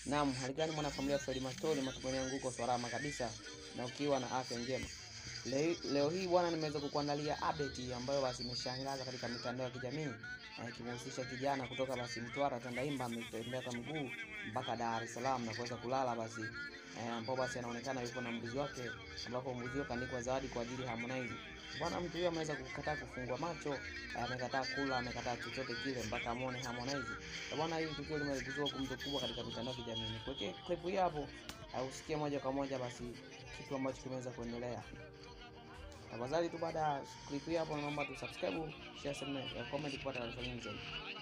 Naam, haligani mwanafamilia Fred Mastori, matumaini yangu uko salama kabisa na ukiwa na afya njema. Leo, leo hii bwana, nimeweza kukuandalia update ambayo basi imeshangaza katika mitandao ya kijamii ikimhusisha kijana kutoka basi Mtwara Tandaimba, ametembea kwa mguu mpaka Dar es Salaam na kuweza kulala basi eh, ambao basi anaonekana yuko na mbuzi wake, ambapo mbuzi wake kaandikwa zawadi kwa ajili ya Harmonize. Bwana, mtu huyo ameweza kukataa kufungua macho, eh, amekataa kula, amekataa chochote kile mpaka amwone Harmonize. Na Bwana, hili tukio limezua gumzo kubwa katika mitandao ya kijamii. Nikuwekee clip hii hapo, eh, usikie moja kwa moja basi kitu ambacho kimeweza kuendelea. Tafadhali tu baada ya clip hii hapo, naomba tu subscribe, share, comment kupata taarifa nyingi zaidi.